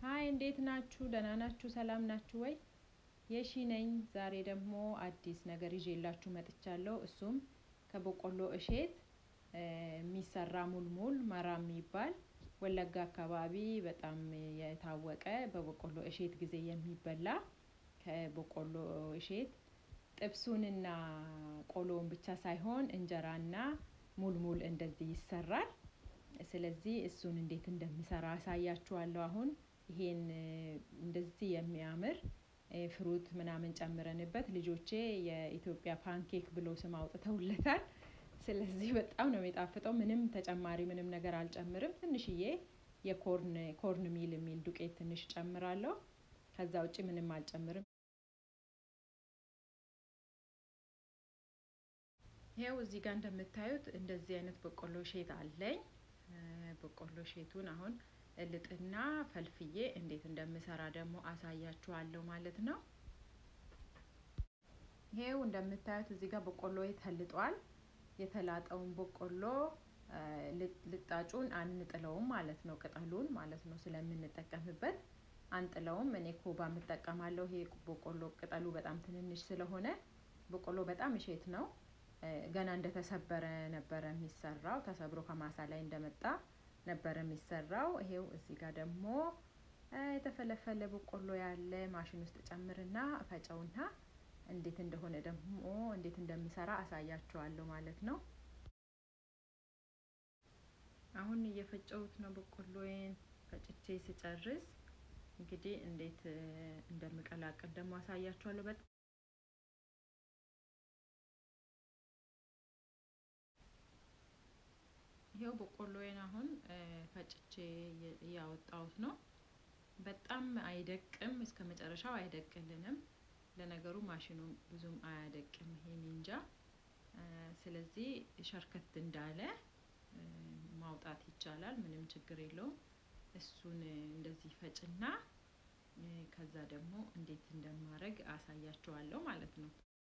ሀይ እንዴት ናችሁ? ደህና ናችሁ? ሰላም ናችሁ ወይ? የሺ ነኝ። ዛሬ ደግሞ አዲስ ነገር ይዤላችሁ መጥቻለሁ። እሱም ከበቆሎ እሸት የሚሰራ ሙልሙል መራ የሚባል ወለጋ አካባቢ በጣም የታወቀ በበቆሎ እሸት ጊዜ የሚበላ ከበቆሎ እሸት ጥብሱንና ቆሎውን ብቻ ሳይሆን እንጀራና ሙልሙል እንደዚህ ይሰራል። ስለዚህ እሱን እንዴት እንደሚሰራ አሳያችኋለሁ። አሁን ይሄን እንደዚህ የሚያምር ፍሩት ምናምን ጨምረንበት ልጆቼ የኢትዮጵያ ፓንኬክ ብሎ ስም አውጥተውለታል። ስለዚህ በጣም ነው የሚጣፍጠው። ምንም ተጨማሪ ምንም ነገር አልጨምርም። ትንሽዬ የኮርን ኮርን ሚል የሚል ዱቄት ትንሽ ጨምራለሁ። ከዛ ውጭ ምንም አልጨምርም። ይኸው እዚህ ጋር እንደምታዩት እንደዚህ አይነት በቆሎ ሼት አለኝ። በቆሎ ሼቱን አሁን እልጥና ፈልፍዬ እንዴት እንደምሰራ ደግሞ አሳያችኋለሁ ማለት ነው። ይሄው እንደምታዩት እዚህ ጋር በቆሎ ተልጧል። የተላጠውን በቆሎ ልጣጩን አንጥለውም ማለት ነው፣ ቅጠሉን ማለት ነው ስለምንጠቀምበት አንጥለውም። እኔ ኮባ የምጠቀማለሁ። ይሄ በቆሎ ቅጠሉ በጣም ትንንሽ ስለሆነ በቆሎ በጣም እሸት ነው። ገና እንደተሰበረ ነበረ የሚሰራው። ተሰብሮ ከማሳ ላይ እንደመጣ ነበረ የሚሰራው። ይሄው እዚህ ጋር ደግሞ የተፈለፈለ በቆሎ ያለ ማሽን ውስጥ ጨምርና ፈጨውና እንዴት እንደሆነ ደግሞ እንዴት እንደሚሰራ አሳያችኋለሁ ማለት ነው። አሁን እየፈጨሁት ነው በቆሎዬን ፈጭቼ ስጨርስ እንግዲህ እንዴት እንደምቀላቅል ደግሞ አሳያችኋለሁ። በጣም ይሄው በቆሎዬን አሁን ፈጭቼ እያወጣሁት ነው። በጣም አይደቅም፣ እስከ መጨረሻው አይደቅልንም። ለነገሩ ማሽኑ ብዙም አያደቅም ይሄ ኒንጃ። ስለዚህ ሸርከት እንዳለ ማውጣት ይቻላል፣ ምንም ችግር የለውም። እሱን እንደዚህ ፈጭና ከዛ ደግሞ እንዴት እንደማድረግ አሳያችኋለሁ ማለት ነው።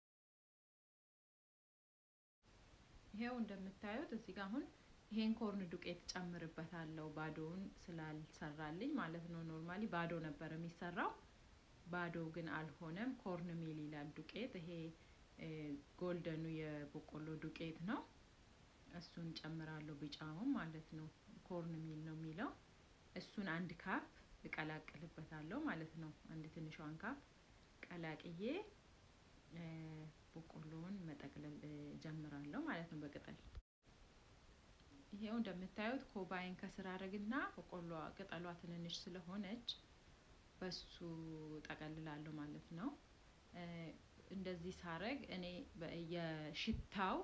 ይሄው እንደምታዩት እዚህ ጋር አሁን ይሄን ኮርን ዱቄት ጨምርበታለሁ ባዶውን ስላልሰራልኝ ማለት ነው። ኖርማሊ ባዶ ነበር የሚሰራው ባዶ ግን አልሆነም። ኮርን ሚል ይላል ዱቄት። ይሄ ጎልደኑ የበቆሎ ዱቄት ነው። እሱን ጨምራለሁ፣ ቢጫውን ማለት ነው። ኮርን ሚል ነው የሚለው። እሱን አንድ ካፕ እቀላቅልበታለሁ ማለት ነው። አንድ ትንሿን ካፕ ቀላቅዬ በቆሎውን መጠቅለል ጀምራለሁ ማለት ነው በቅጠል ይሄው እንደምታዩት ኮባይን ከስር አድርግና በቆሎ ቅጠሏ ትንንሽ ስለሆነች በሱ ጠቀልላለሁ ማለት ነው። እንደዚህ ሳረግ እኔ የሽታው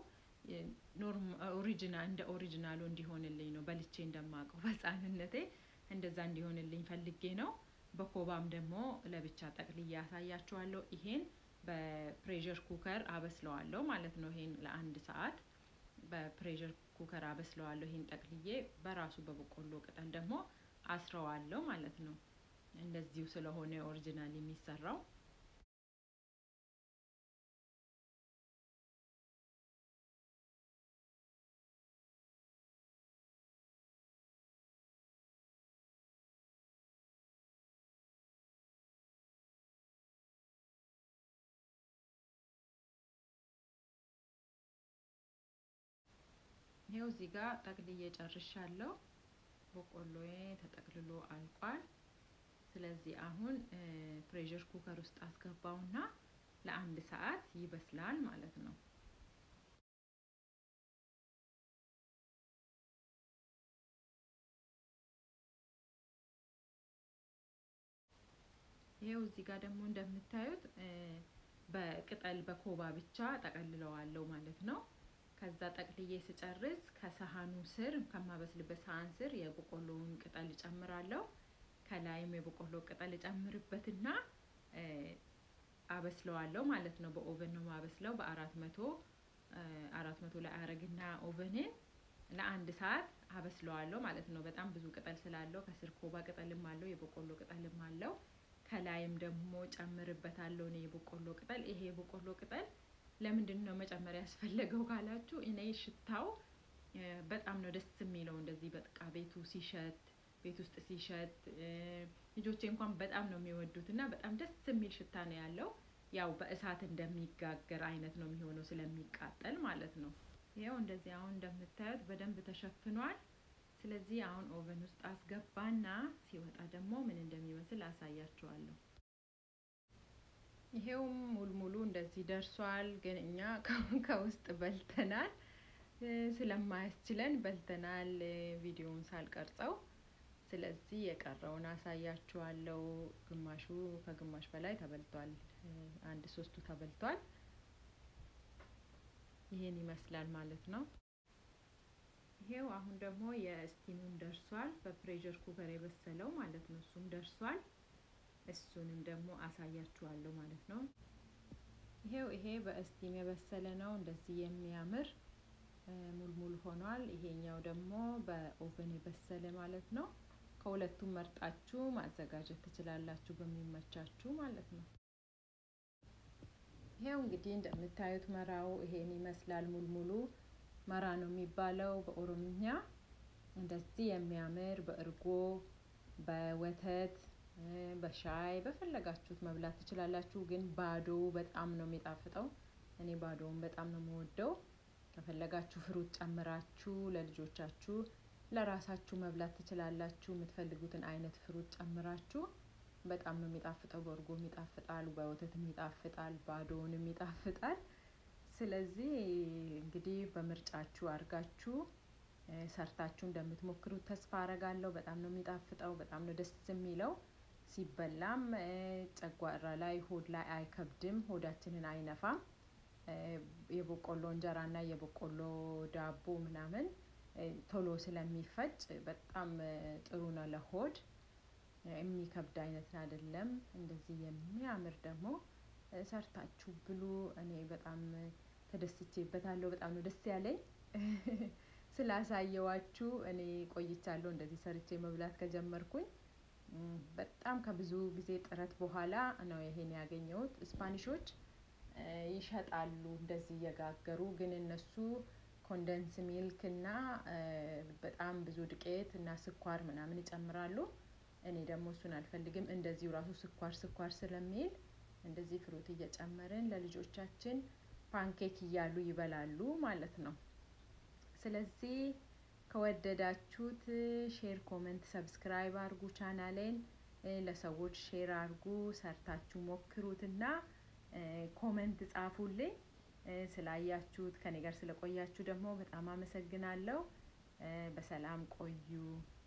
ኦሪጂናል እንደ ኦሪጂናሉ እንዲሆንልኝ ነው። በልቼ እንደማውቀው በሕፃንነቴ እንደዛ እንዲሆንልኝ ፈልጌ ነው። በኮባም ደግሞ ለብቻ ጠቅልዬ ያሳያችኋለሁ። ይሄን በፕሬዠር ኩከር አበስለዋለሁ ማለት ነው። ይሄን ለአንድ ሰዓት በፕሬዠር ኩከር አበስለዋለሁ። ይሄን ጠቅልዬ በራሱ በበቆሎ ቅጠል ደግሞ አስረዋለሁ ማለት ነው። እንደዚሁ ስለሆነ ኦሪጂናል የሚሰራው ይኸው እዚህ ጋር ጠቅልዬ ጨርሻለሁ። በቆሎዬ ተጠቅልሎ አልቋል። ስለዚህ አሁን ፕሬዠር ኩከር ውስጥ አስገባውና ለአንድ ሰዓት ይበስላል ማለት ነው። ይኸው እዚህ ጋር ደግሞ እንደምታዩት በቅጠል በኮባ ብቻ ጠቀልለዋለሁ ማለት ነው። ከዛ ጠቅልዬ ስጨርስ ከሰሃኑ ስር ከማበስልበት ሰሃን ስር የበቆሎውን ቅጠል እጨምራለሁ። ከላይም የበቆሎ ቅጠል እጨምርበትና አበስለዋለሁ ማለት ነው። በኦቨን ነው ማበስለው በአራት መቶ አራት መቶ ላይ አረግና ኦቨንን ለአንድ ሰዓት አበስለዋለሁ ማለት ነው። በጣም ብዙ ቅጠል ስላለው ከስር ኮባ ቅጠልም አለው የበቆሎ ቅጠልም አለው። ከላይም ደግሞ ጨምርበታለሁ እኔ የበቆሎ ቅጠል። ይሄ የበቆሎ ቅጠል ለምንድን ነው መጨመር ያስፈለገው ካላችሁ፣ እኔ ሽታው በጣም ነው ደስ የሚለው። እንደዚህ በቃ ቤቱ ሲሸት ቤት ውስጥ ሲሸት ልጆቼ እንኳን በጣም ነው የሚወዱት እና በጣም ደስ የሚል ሽታ ነው ያለው። ያው በእሳት እንደሚጋገር አይነት ነው የሚሆነው ስለሚቃጠል ማለት ነው። ይኸው እንደዚህ አሁን እንደምታዩት በደንብ ተሸፍኗል። ስለዚህ አሁን ኦቨን ውስጥ አስገባና ሲወጣ ደግሞ ምን እንደሚመስል አሳያችኋለሁ። ይሄውም ሙልሙሉ እንደዚህ ደርሷል። ግን እኛ ከውስጥ በልተናል ስለማያስችለን በልተናል ቪዲዮውን ሳልቀርጸው። ስለዚህ የቀረውን አሳያችኋለሁ። ግማሹ ከግማሽ በላይ ተበልቷል። አንድ ሶስቱ ተበልቷል። ይሄን ይመስላል ማለት ነው። ይሄው አሁን ደግሞ የስቲሙም ደርሷል። በፕሬሸር ኩከር የበሰለው ማለት ነው። እሱም ደርሷል። እሱንም ደግሞ አሳያችኋለሁ ማለት ነው። ይሄው ይሄ በስቲም የበሰለ ነው። እንደዚህ የሚያምር ሙልሙል ሆኗል። ይሄኛው ደግሞ በኦቨን የበሰለ ማለት ነው። ከሁለቱም መርጣችሁ ማዘጋጀት ትችላላችሁ በሚመቻችሁ ማለት ነው። ይሄው እንግዲህ እንደምታዩት መራው ይሄን ይመስላል። ሙልሙሉ መራ ነው የሚባለው በኦሮምኛ። እንደዚህ የሚያምር በእርጎ በወተት በሻይ በፈለጋችሁት መብላት ትችላላችሁ። ግን ባዶ በጣም ነው የሚጣፍጠው። እኔ ባዶውን በጣም ነው የምወደው። ከፈለጋችሁ ፍሩት ጨምራችሁ ለልጆቻችሁ ለራሳችሁ መብላት ትችላላችሁ። የምትፈልጉትን አይነት ፍሩት ጨምራችሁ በጣም ነው የሚጣፍጠው። በእርጎም ይጣፍጣል፣ በወተትም ይጣፍጣል፣ ባዶውንም ይጣፍጣል። ስለዚህ እንግዲህ በምርጫችሁ አድርጋችሁ ሰርታችሁ እንደምትሞክሩት ተስፋ አረጋለሁ። በጣም ነው የሚጣፍጠው። በጣም ነው ደስ የሚለው። ሲበላም ጨጓራ ላይ ሆድ ላይ አይከብድም፣ ሆዳችንን አይነፋም። የበቆሎ እንጀራ እና የበቆሎ ዳቦ ምናምን ቶሎ ስለሚፈጭ በጣም ጥሩ ነው ለሆድ። የሚከብድ አይነት አይደለም። እንደዚህ የሚያምር ደግሞ ሰርታችሁ ብሉ። እኔ በጣም ተደስቼበታለሁ። በጣም ነው ደስ ያለኝ ስላሳየዋችሁ። እኔ ቆይቻለሁ እንደዚህ ሰርቼ መብላት ከጀመርኩኝ በጣም ከብዙ ጊዜ ጥረት በኋላ ነው ይሄን ያገኘሁት። ስፓኒሾች ይሸጣሉ እንደዚህ እየጋገሩ ግን እነሱ ኮንደንስ ሚልክ እና በጣም ብዙ ዱቄት እና ስኳር ምናምን ይጨምራሉ። እኔ ደግሞ እሱን አልፈልግም። እንደዚሁ ራሱ ስኳር ስኳር ስለሚል እንደዚህ ፍሩት እየጨመርን ለልጆቻችን ፓንኬክ እያሉ ይበላሉ ማለት ነው። ስለዚህ ከወደዳችሁት ሼር፣ ኮመንት፣ ሰብስክራይብ አርጉ። ቻናሌን ለሰዎች ሼር አርጉ። ሰርታችሁ ሞክሩትና ኮመንት ጻፉልኝ። ስላያችሁት ከኔ ጋር ስለቆያችሁ ደግሞ በጣም አመሰግናለሁ። በሰላም ቆዩ።